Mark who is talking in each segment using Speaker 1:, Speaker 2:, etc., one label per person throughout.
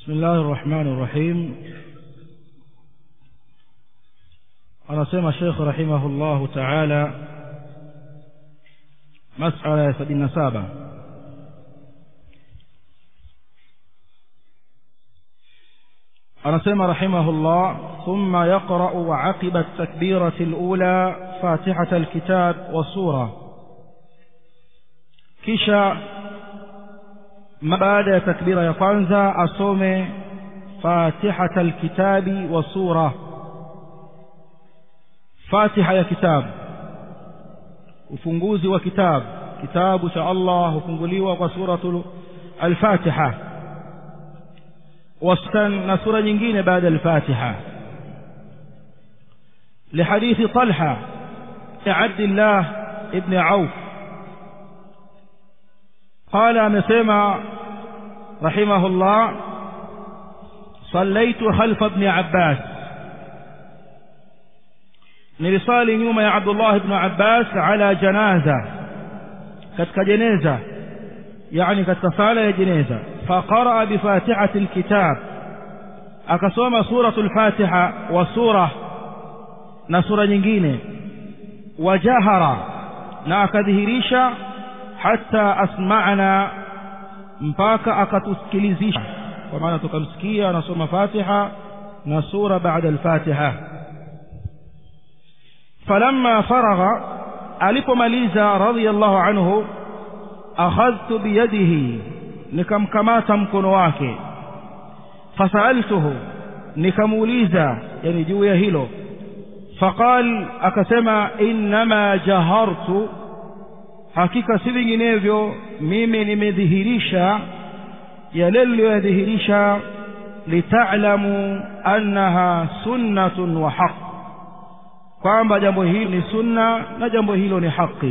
Speaker 1: بسم الله الرحمن الرحيم anasema shekh rahimahullahu taala masala ya sabini na saba anasema rahimahullah thumma yaqra'u aqiba at-takbirati al-ula fatihata al-kitab wa sura kisha baada ya takbira ya kwanza asome fatihata al-kitabi wa sura fatiha ya kitabu ufunguzi wa kitabu kitabu cha Allah hufunguliwa kwa suratul al-Fatiha wastan na sura nyingine baada al-Fatiha لحديث طلحة عبد الله ابن عوف قال مسيما رحمه الله صليت خلف ابن عباس nilisali nyuma ya Abdullah ibn Abbas ala janaza katika jeneza yani katika sala ya jeneza faqara bi fatihati alkitab akasoma suratul fatiha wa sura na sura nyingine wajahara na akadhihirisha hata asma'na mpaka akatusikilizisha kwa maana tukamsikia anasoma fatiha na sura baada al-fatiha فلما فرغ alipomaliza radiyallahu anhu akhadhtu biyadihi nikamkamata mkono wake fasaltuhu nikamuuliza yani juu ya hilo faqal akasema innama jahartu hakika si vinginevyo mimi nimedhihirisha yale niliyodhihirisha litalamu annaha sunnatun wa haqq kwamba jambo hili ni sunna na jambo hilo ni haki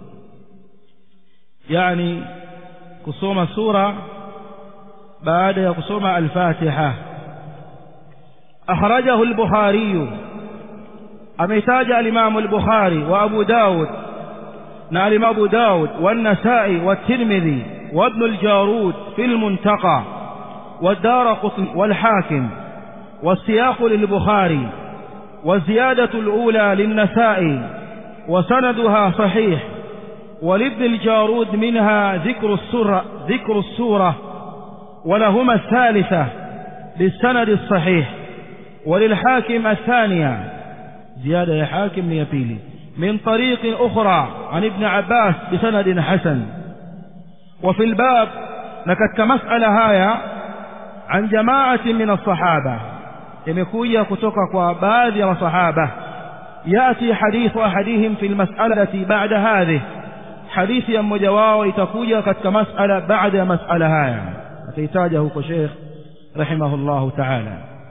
Speaker 1: yani kusoma sura baada ya kusoma al-Fatiha akhrajahu al-Bukhari ameitaja al-Imam al-Bukhari wa Abu Dawud na al-Imam Abu Dawud wa an-Nasa'i wa at-Tirmidhi wa Ibn al-Jarud fi al-Muntaqa والدارقطني والحاكم والسياق للبخاري والزيادة الأولى للنسائي وسندها صحيح ولابن الجارود منها ذكر السورة, ذكر السورة ولهما الثالثة بالسند الصحيح وللحاكم الثانية زيادة يا حاكم ليبيلي من طريق أخرى عن ابن عباس بسند حسن وفي الباب لكت كمسألة هاية عن جماعة من الصحابة imekuja kutoka kwa baadhi ya masahaba yati hadithu ahadihim fi almas'alati ba'da hadhihi hadithi ya mmoja wao itakuja katika mas'ala baada ya mas'ala haya ataitaja huko Sheikh rahimahullah ta'ala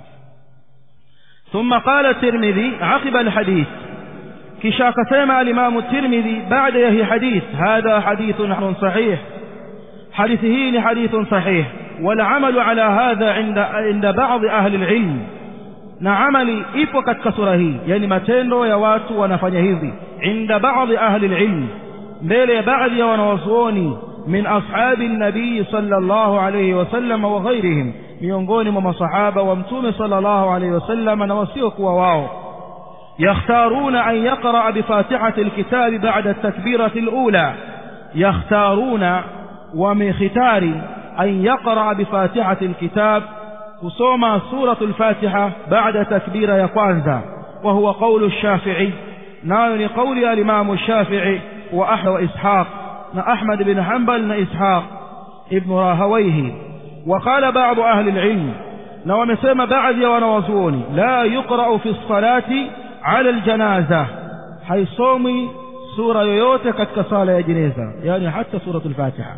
Speaker 1: ثم قال الترمذي عقب الحديث kisha akasema al-Imam at-Tirmidhi baada ya hii hadith hadha hadithun sahih hadithi hii ni hadithun sahih والعمل على هذا عند عند بعض أهل العلم na amali ipo katika sura hii yani matendo ya watu wanafanya hivi inda baadhi ahli alilm mbele ya baadhi ya wanawazuoni min ashabi nabii sallallahu alayhi wasallam wa ghairihim miongoni mwa masahaba wa mtume sallallahu alayhi wasallam na wasiokuwa wao yakhtaruna an yaqra bi fatihati alkitabi ba'da at-takbirati alula yakhtaruna wa min khitari an yaqra bi fatihati alkitab kusoma suratul fatiha baada takbira ya kwanza wa huwa qawlu shafi'i nayo ni qawli al-imam shafi'i wa ahmad wa ishaq na ahmad bin hanbal na ishaq ibn rahawayhi wa qala ba'd ahli al-ilm na wamesema baadhi ya wanawazuoni la yuqra'u fi as-salati 'ala al-janaza haisomi sura yoyote katika sala ya jeneza yani hata suratul fatiha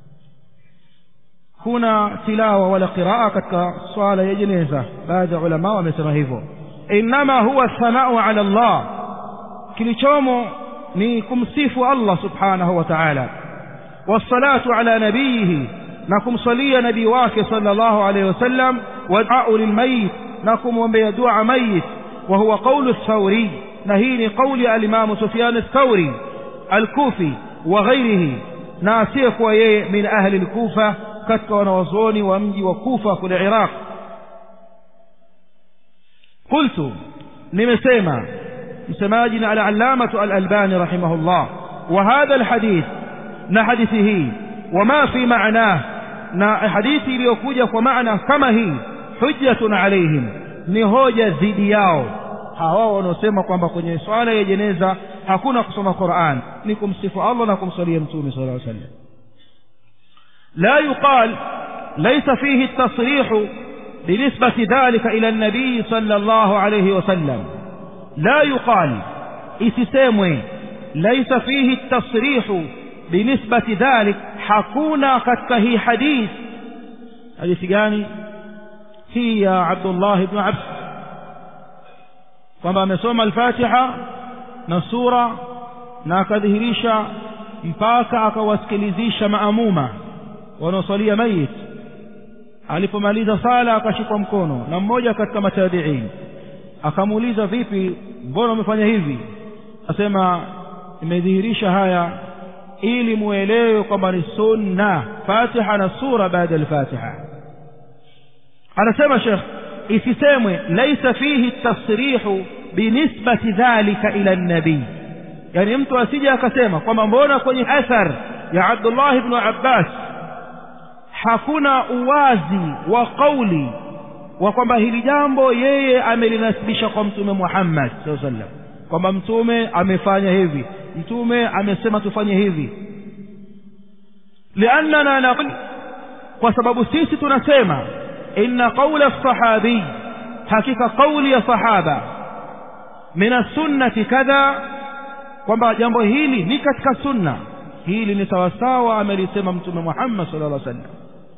Speaker 1: kuna tilawa wala qiraa katika swala ya jeneza baadhi ya ulama wamesema hivyo inma huwa thanau ala Allah kilichomo ni kumsifu Allah subhanahu wa ta'ala wassalatu ala nabiyihi na kumsalia nabii wake sallallahu alayhi wasallam wa du'a lilmayit na kumwombea dua mayit wa huwa qawlu ath-thawri na hii ni qawli al-imam Sufyan ath-Thawri al-Kufi wa ghayrihi na asiyekuwa yeye min ahli al-Kufa katika wanawazuoni wa mji wa kufa kule iraq qultu nimesema msemaji na al-allamatu al-albani rahimahullah wa hadha al-hadith na hadithi hii wama fi ma'nah na hadithi iliyokuja kwa maana kama hii hujjatun alaihim ni hoja dhidi yao hawa wanaosema kwamba kwenye swala ya jeneza hakuna kusoma Qur'an ni kumsifu Allah na kumsalia mtume sallallahu alaihi wasallam la yuqal laysa fihi at-tasrih بنسبة ذلك إلى النبي صلى الله عليه وسلم لا يقال isisemwe ليس فيه التصريح بنسبة ذلك حكونا katika hii hadith hadithi gani hii ya Abdullah ibn Abd kwamba amesoma al-Fatiha na sura na akadhihirisha mpaka akawasikilizisha maamuma wanaosalia mayit alipomaliza sala akashikwa mkono na mmoja katika matabiin akamuuliza vipi mbona umefanya hivi asema imedhihirisha haya ili muelewe kwamba ni sunna fatiha na sura baada al-fatiha anasema shekh isisemwe laisa fihi tasrihu binisbati dhalika ila nabii yani mtu asije akasema kwamba mbona kwenye athar ya Abdullah ibn Abbas hakuna uwazi wa kauli wa kwamba hili jambo yeye amelinasibisha kwa mtume Muhammad sallallahu alaihi wasallam kwamba mtume amefanya hivi mtume amesema tufanye hivi liannana naqul kwa sababu sisi tunasema inna qawla sahabi hakika kauli ya sahaba min sunnati kadha kwamba jambo hili ni katika sunna hili ni sawasawa amelisema mtume Muhammad sallallahu alaihi wasallam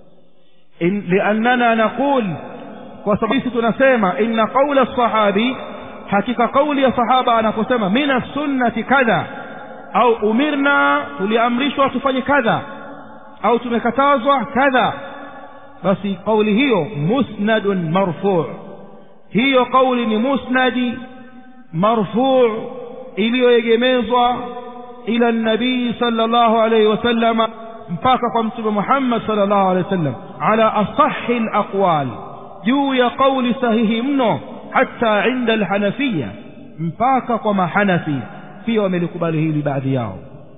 Speaker 1: in liannana naqul kwa sababu sisi tunasema inna qawla sahabi hakika kauli ya sahaba anaposema min sunnati kadha au umirna tuliamrishwa tufanye kadha au tumekatazwa kadha basi kauli hiyo musnadun marfu' hiyo kauli ni musnadi marfu' iliyoegemezwa ila nabii sallallahu alayhi wasallam mpaka kwa mtume Muhammad sallallahu alayhi wasallam ala asahhi alaqwal juu ya kauli sahihi mno hata inda alhanafiyya mpaka kwa mahanafi pia wamelikubali hili baadhi yao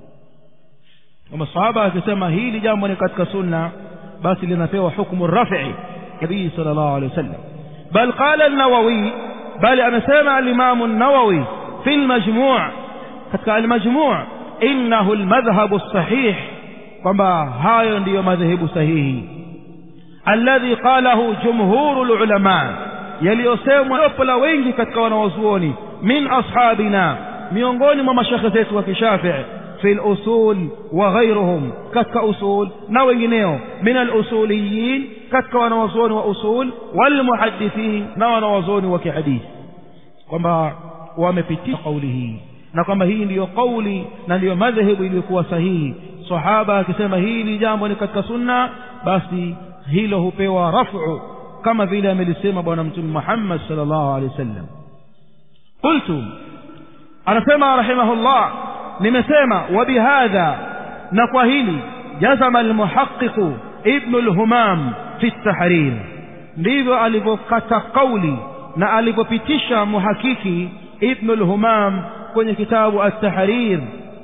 Speaker 1: kama sahaba akisema hili jambo ni katika sunna basi linapewa hukumu rafi'i nabii sallallahu alayhi wasallam bal qala an-nawawi bali amesema al-imam an-nawawi fi al-majmu' katika al-majmu' innahu al-madhhab as-sahih kwamba hayo ndiyo madhehebu sahihi alladhi qalahu jumhurul ulama yaliyosemwa jopo la wengi katika wanawazuoni min ashabina miongoni mwa mashekhe zetu wa kishafii في الأصول وغيرهم كتك أصول نوينيو من الأصوليين كتك ونوزون وأصول والمحدثين نوزون وكحديث kwamba wamepitia kauli hii na kwamba hii ndiyo kauli na ndiyo madhehebu iliyokuwa sahihi sahaba akisema hili jambo ni katika sunna basi hilo hupewa rafu kama vile amelisema bwana mtume Muhammad sallallahu alaihi wasallam qultu anasema rahimahullah nimesema wabihadha na kwa hili jazama almuhaqqiq ibn alhumam fi at-tahrir ndivyo alivyokata kauli na alivyopitisha muhakiki ibn alhumam kwenye kitabu at-tahrir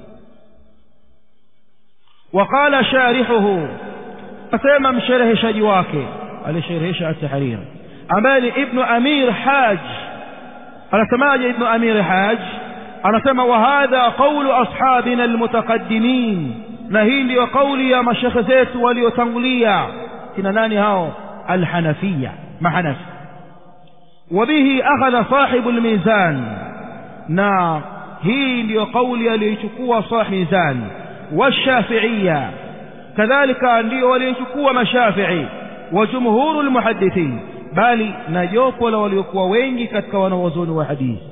Speaker 1: وقال شارحه asema mshereheshaji wake alisherehesha at-tahrir ambaye ni ibn amir haj anasemaje ibn amir haj anasema wa hadha qawlu ashabina almutaqaddimin na hii ndiyo kauli ya mashekhe zetu waliotangulia kina nani hao alhanafia mahanafi وبه أخذ صاحب الميزان na hii ndiyo kauli aliyochukua صاحب ميزان والشافعية كذلك ndio waliochukua mashafi'i وجمهور المحدثين bali na jopo la waliokuwa wengi katika wanawazuoni wa hadithi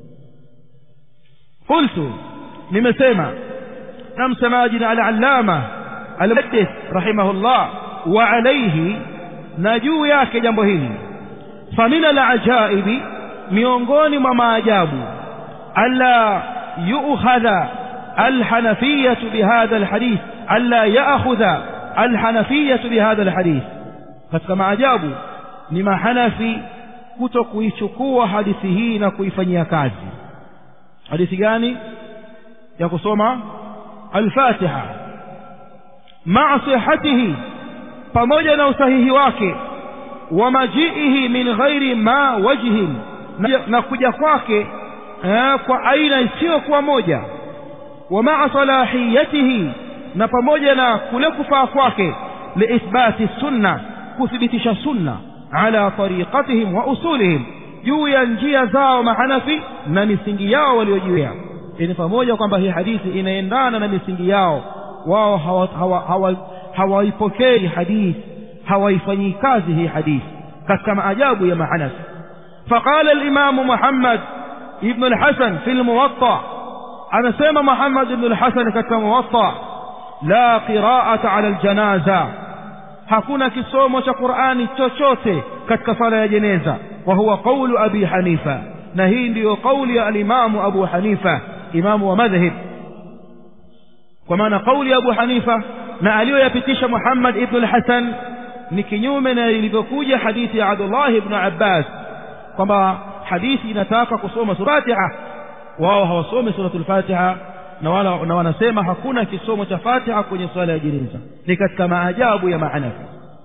Speaker 1: قلت nimesema na msemaji na al-allama al-muhaddith rahimahullah wa alayhi na juu yake jambo hili famina al-ajaibi miongoni mwa maajabu alla yu'khadha al-hanafiyyah bihadha al-hadith alla ya'khudha alhanafiyatu bihadha alhadith katika maajabu ni mahanafi kuto kuichukua hadithi hii na kuifanyia kazi hadithi gani ya kusoma alfatiha maa sihatihi pamoja na usahihi wake wa majiihi min ghairi ma wajhin na, na kuja kwake eh, kwa aina isiyokuwa moja wa maa salahiyatihi na pamoja na kule kufaa kwake liithbati sunna kuthibitisha sunna ala tariqatihim wa usulihim juu ya njia zao mahanafi na misingi yao waliojiwea ni pamoja kwamba hii hadithi inaendana na misingi yao wao hawaipokei hawa, hawa hadithi hawaifanyii kazi hii hadithi katika maajabu ya mahanafi فقال الإمام محمد ابن الحسن في الموطأ أنا سيما محمد بن الحسن كالموطأ لا قراءة على الجنازة hakuna kisomo cha qurani chochote katika sala ya jeneza wa huwa qaulu abi hanifa na hii ndiyo qauli ya alimamu abu hanifa imamu wa madhhab kwa maana qauli ya abu hanifa na aliyoyapitisha muhammad ibnu lhasan ni kinyume na ilivyokuja hadithi ya abdullah ibnu abbas kwamba hadithi inataka kusoma suratiha wao hawasomi suratul fatiha na wala na wanasema hakuna kisomo cha fatiha kwenye swala ya jeneza ni katika maajabu ya mahanafi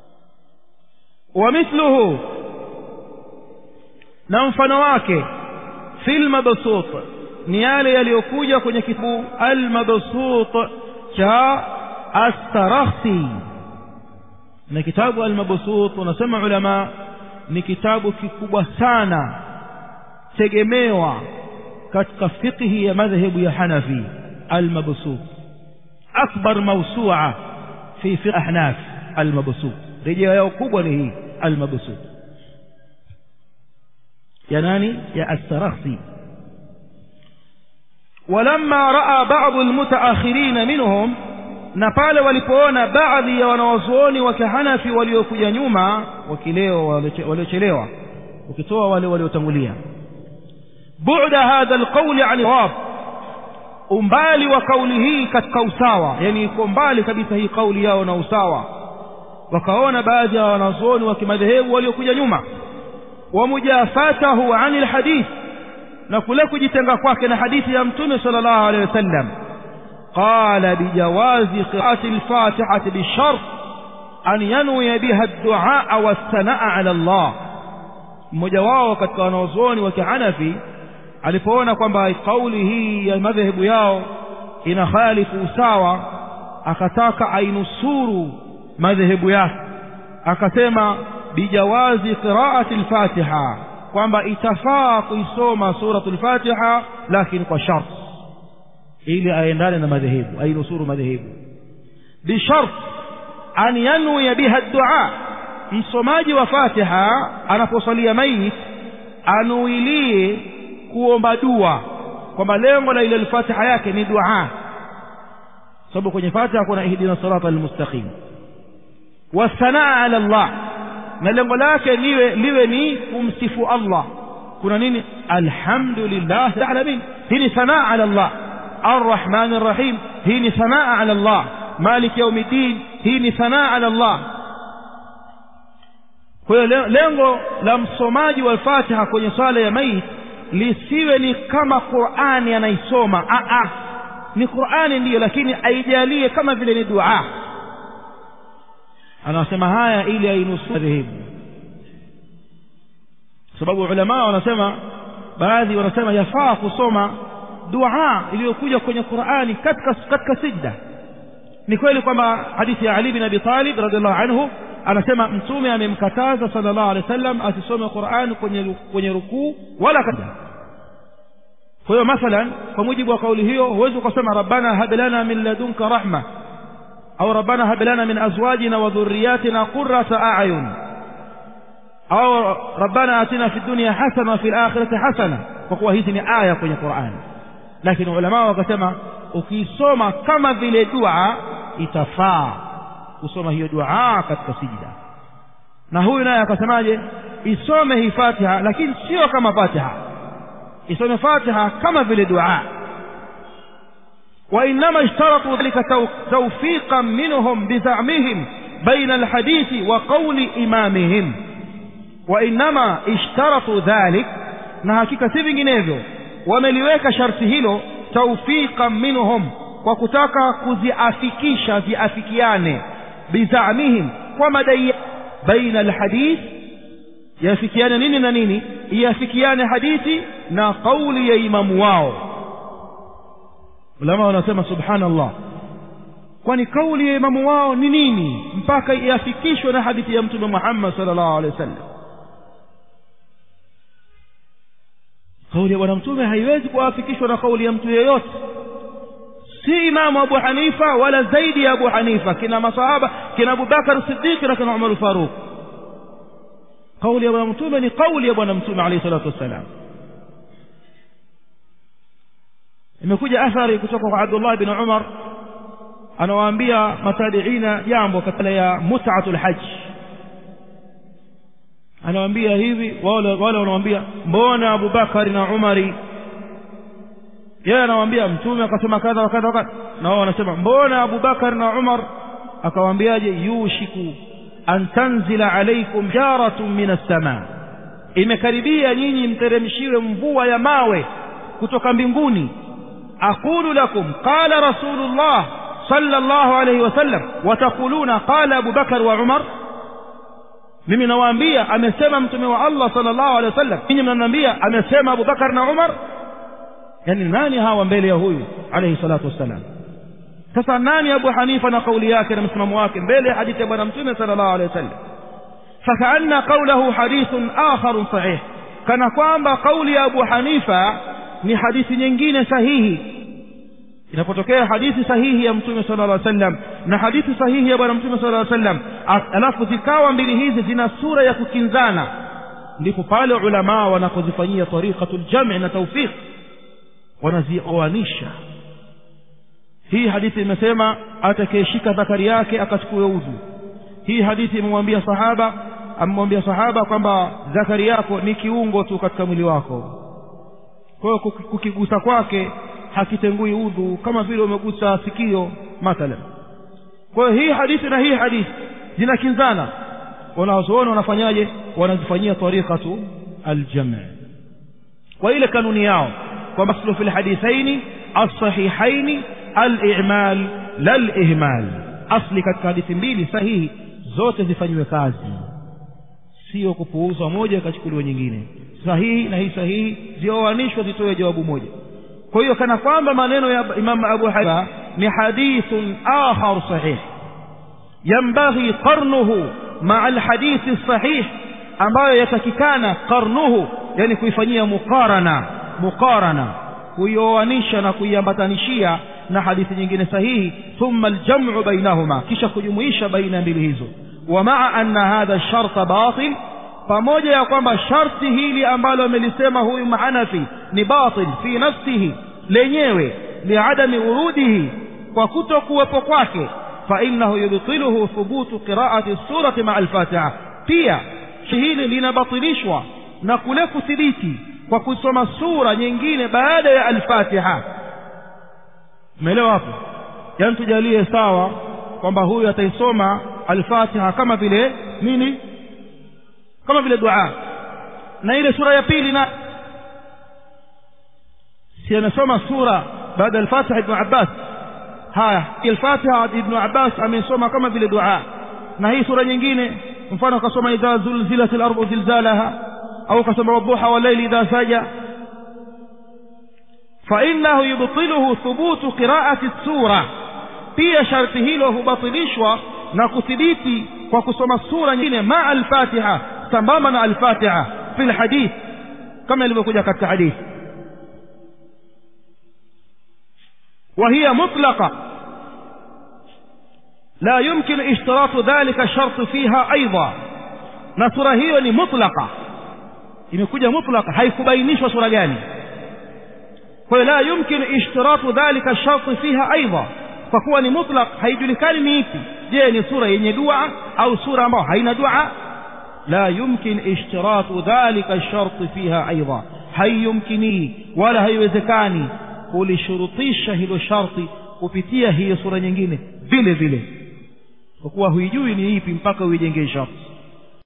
Speaker 1: wa mithluhu na mfano wake fil mabsut ni yale yaliyokuja kwenye kitabu al mabsut cha astarakhsi na kitabu al mabsut unasema ulama ni kitabu kikubwa sana tegemewa katika fiqhi ya madhhabu ya Hanafi al-Mabsut akbar mawsu'a fi fiqh ahnaf al-Mabsut rejea yao kubwa ni hii al-Mabsut ya nani ya as-Sarakhsi ولما راى بعض المتاخرين منهم na pale walipoona baadhi ya wanawazuoni wa kihanafi waliokuja nyuma wakileo waliochelewa ukitoa wale waliotangulia bu'da hadha alqawl an sawab umbali wa kauli hii katika usawa yani iko mbali kabisa hii kauli yao na usawa wakaona baadhi ya wanazuoni wa kimadhehebu waliokuja nyuma wa mujafatahu an alhadith na kule kujitenga kwake na hadithi ya mtume sallallahu alaihi wasallam قال بجواز قراءة الفاتحة بالشرط أن ينوي بها الدعاء والثناء على الله mmoja wao katika wanaozuoni wa kihanafi alipoona kwamba kauli hii ya madhehebu yao ina khalifu usawa akataka ainusuru madhehebu yake akasema bijawazi qiraati lfatiha kwamba itafaa kuisoma suratu lfatiha lakini kwa sharti ili aendane na madhehebu ainusuru madhehebu bishart an yanwiya biha dua msomaji wa fatiha anaposalia mayit anuilie kuomba dua kwamba lengo la ile lfatiha yake ni dua sababu kwenye fatiha kuna ihdina sirata almustaqim wasanaa ala llah na lengo lake liwe liwe ni kumsifu allah kuna nini alhamdulillah alamin hii ni sanaa ala llah الرحمن الرحيم هي ثناء على الله مالك يوم الدين هي ثناء على الله kwa hiyo lengo la msomaji wa Fatiha kwenye swala ya maiti lisiwe ni kama Qur'ani anaisoma a a ni Qur'ani ndiyo lakini aijalie kama vile ni dua anasema haya ili ainusuru dhehebu sababu ulama wanasema baadhi wanasema yafaa kusoma dua iliyokuja kwenye Qur'ani katika katika sijda ni kweli kwamba hadithi ya Ali bin Abi Talib radhiallahu anhu anasema mtume amemkataza sallallahu alaihi wasallam asisome Qur'an kwenye kwenye rukuu wala katika kwa hiyo mathalan kwa mujibu wa kauli hiyo huwezi ukasema rabbana hab lana min ladunka rahma au rabbana hab lana min azwajina wa dhurriyyatina qurrata a'yun au rabbana atina fid dunya hasana wa fil akhirati hasana kwa kuwa hizi ni aya kwenye Qur'an lakini ulama wakasema ukisoma kama vile dua itafaa kusoma hiyo dua katika sijida na huyu naye akasemaje isome hii Fatiha lakini sio kama Fatiha isome Fatiha kama vile dua وإنما اشترطوا ذلك توفيقا منهم بزعمهم بين الحديث وقول إمامهم وإنما اشترطوا ذلك na hakika si vinginevyo wameliweka sharti hilo taufiqan minhum kwa kutaka kuziafikisha ziafikiane bizamihim kwa madai baina alhadith yafikiane nini na nini iafikiane hadithi na kauli ya imamu wao ulama wanasema subhanallah kwani kauli ya imamu wao ni nini mpaka iafikishwe na hadithi ya mtume Muhammad sallallahu alaihi wasallam kauli ya bwana mtume haiwezi kuafikishwa na kauli ya mtu yeyote si imamu abu hanifa wala zaidi ya abu hanifa kina masahaba kina abubakar siddiq na kina umar faruq kauli ya bwana mtume ni kauli ya bwana mtume alayhi salatu wassalam imekuja athari kutoka kwa abdullah bin umar anawaambia matabiina jambo katika ya mut'atul hajj anawaambia hivi wale wale wanamwambia mbona abubakari na umari yeye anawaambia mtume akasema kadha wakadha wakadha na wao wanasema mbona abubakar na umar akawaambiaje yushiku an tanzila alaikum jaratun min assamaa imekaribia nyinyi mteremshiwe mvua ya mawe kutoka mbinguni aqulu lakum qala rasulullah sallallahu alayhi wasallam wataquluna qala abubakar wa umar mimi nawaambia amesema mtume wa allah sallallahu alayhi wasallam ninyi mnaniambia amesema abubakar na umar yani nani hawa mbele ya huyu alayhi salatu wassalam sasa nani abu hanifa na kauli yake na msimamo wake mbele ya hadithi ya bwana mtume sallallahu alayhi wasallam fakaanna qawlahu hadithun akharun sahih kana kwamba kauli ya abu hanifa ni hadithi nyingine sahihi inapotokea hadithi sahihi ya mtume sallallahu alaihi wasallam na hadithi sahihi ya bwana mtume sallallahu alaihi wasallam alafu zikawa mbili hizi zina sura ya kukinzana ndipo pale ulamaa wanapozifanyia tariqatul jam' na tawfiq wanazioanisha hii hadithi imesema atakayeshika dhakari yake akachukue udhu hii hadithi imemwambia sahaba amemwambia sahaba kwamba dhakari yako ni kiungo tu katika mwili wako kwa hiyo kukigusa kwake hakitengui udhu kama vile umegusa sikio mathalan kwa hiyo hii hadithi na hii hadithi zinakinzana wanazoona wanafanyaje wanazifanyia tariqatu aljam' kwa ile kanuni yao kwamba aslu fil hadithaini as-sahihaini al-i'mal lal-ihmal asli katika hadithi mbili sahihi zote zifanywe kazi sio kupuuzwa moja ikachukuliwa nyingine sahihi na hii sahihi zioanishwe zitoe jawabu moja kwa hiyo kana kwamba maneno ya Imam Abu Hanifa ni hadithun akhar sahih yambaghi qarnuhu ma'a alhadith sahih ambayo yatakikana qarnuhu yani kuifanyia muqarana muqarana kuioanisha na kuiambatanishia na hadithi nyingine sahihi thumma aljam'u bainahuma kisha kujumuisha baina mbili hizo wa ma'a anna hadha ash-shart batil pamoja ya kwamba sharti hili ambalo amelisema huyu mahanafi ni batil fi nafsihi lenyewe liadami urudihi kwa kutokuwepo kwake fa innahu yubtiluhu thubutu qiraati surati maa alfatiha pia hili linabatilishwa na kule kuthibiti kwa kusoma sura nyingine baada ya alfatiha umeelewa hapo yaani tujalie sawa kwamba huyu ataisoma alfatiha kama vile nini kama vile dua na ile sura ya pili na si amesoma sura baada ya al-Fatiha Ibn Abbas haya al-Fatiha Ibn Abbas amesoma kama vile dua na hii sura nyingine mfano akasoma idha zulzilat al-ardu zilzalaha au akasoma wadhuha wal layli idha saja فإنه يبطله ثبوت قراءة السورة pia sharti hilo hubatilishwa na kuthibiti kwa kusoma sura nyingine maa al-Fatiha sambamba na al-Fatiha fi al-hadith kama ilivyokuja katika hadithi وهي مطلقة لا يمكن اشتراط ذلك الشرط فيها أيضا نصرة هي مطلقة imekuja mutlaka haikubainishwa sura gani kwa hiyo la yumkin ishtiratu dhalika sharti fiha aidha kwa kuwa ni mutlaq haijulikani ni ipi je ni sura yenye dua au sura ambayo haina dua la yumkin ishtiratu dhalika sharti fiha aidha haiyumkini wala haiwezekani kulishurutisha hilo sharti kupitia hiyo sura nyingine vile vile kwa kuwa huijui ni ipi mpaka uijengee sharti